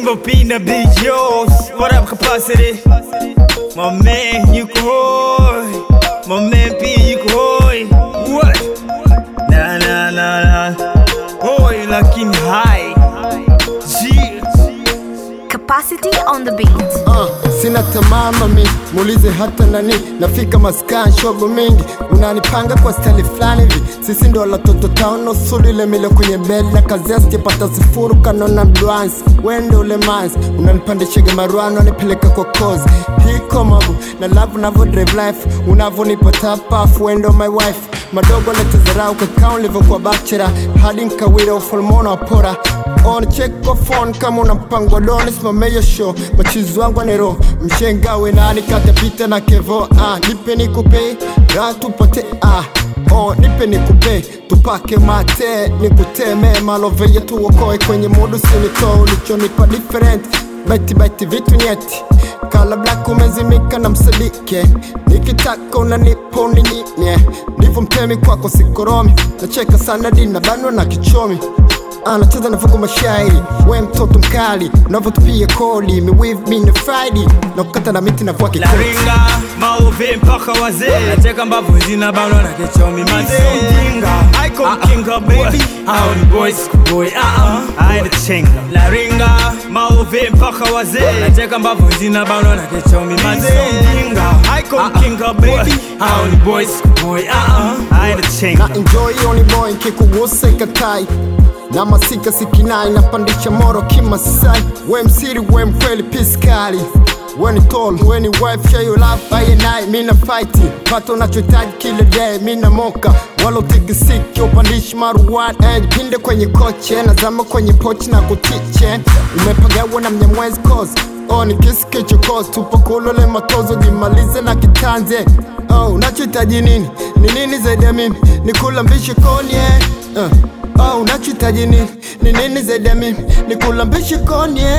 Simba P in the beat, yo. What up, capacity? My man, you can hold. My man P, you can hold. What? Nah, nah, nah, nah. Boy, looking high. Yeah. Capacity on the beat. Uh, sina tamaa mami, muulize hata nani. Nafika maskan shogo mingi, unanipanga kwa stali fulani hivi. Sisi ndo watoto tano suli ile mile kwenye bed na kazi sijapata sifuru kanona mdwansi. Wende ule manzi, unanipandishaga maruano nipeleka kwa kozi. Hiko mabu, na love unavo drive life, unavonipa tapafu, wendo my wife. Madogo letezarau kakao ulivyokuwa bachera, hadi nkawira ufalmona wapora on check kwa phone kama una mpango wa doni simame hiyo show machizi wangu anero mshenga we nani katapita na kevo ah nipe nikupe raha tupate ah Oh, nipe nikupe tupake mate nikuteme malove yetu uokoe kwenye mudu sinito ulichonipa different baiti baiti vitu nyeti kala black umezimika na msadike nikitaka unanipa uninyimye ndivyo mtemi kwako sikoromi nacheka sana dina banwa na kichomi anacheza na fungu mashairi we mtoto mkali unavyotupia kodi miwiv mine friday na kukata na miti na vua kikoti Laringa, maovi mpaka wazee Nacheka mbavu zinabanwa na kichomi mazee Mjinga, icon kinga baby Hao ni boys kuboy, ah ah Haina chenga Laringa, maovi mpaka wazee Nacheka mbavu zinabanwa na kichomi mazee Mjinga, icon kinga baby Hao ni boys kuboy, ah ah Haina chenga na enjoy oni boy kikuguse katai na masika sikinai napandisha moro kimasai we msiri we mkweli piskali weni tall weni wife share your love by night mina fight pata unachohitaji kila day mina moka wala utikisiki upandishi maruwan eh, pinde kwenye koche nazama kwenye pochi na kutiche umepagawa na mnyamwezi cause Oh, ni kisi kichokozi tupo kulole matozo jimalize na kitanze oh, unachohitaji nini ni nini zaidi ya mimi ni kula mbishi konye uh. Oh, unachohitaji nini ni nini zaidi ya mimi ni kula mbishi konye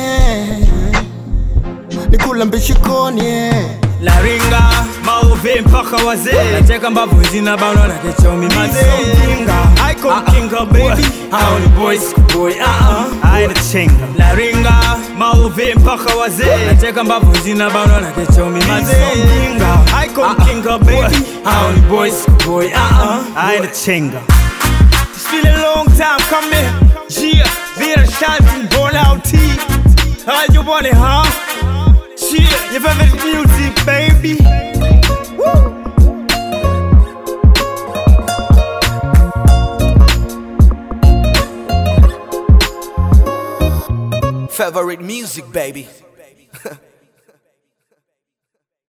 ni kula mbishi konye Laringa, maovi mpaka wazee Nacheka mbavu zinabanwa na kichomi mazee Mjinga, icon kinga baby Hao ni boys kuboy, ah ah Haina chenga Laringa, maovi mpaka wazee Nacheka mbavu zinabanwa na kichomi mazee Mjinga, icon kinga baby Hao ni boys kuboy, ah ah Haina chenga It's been a long time coming Yeah, wir schalten Ball out T How you want it, huh? Yeah, your favorite music, baby. Woo! Favorite music, baby.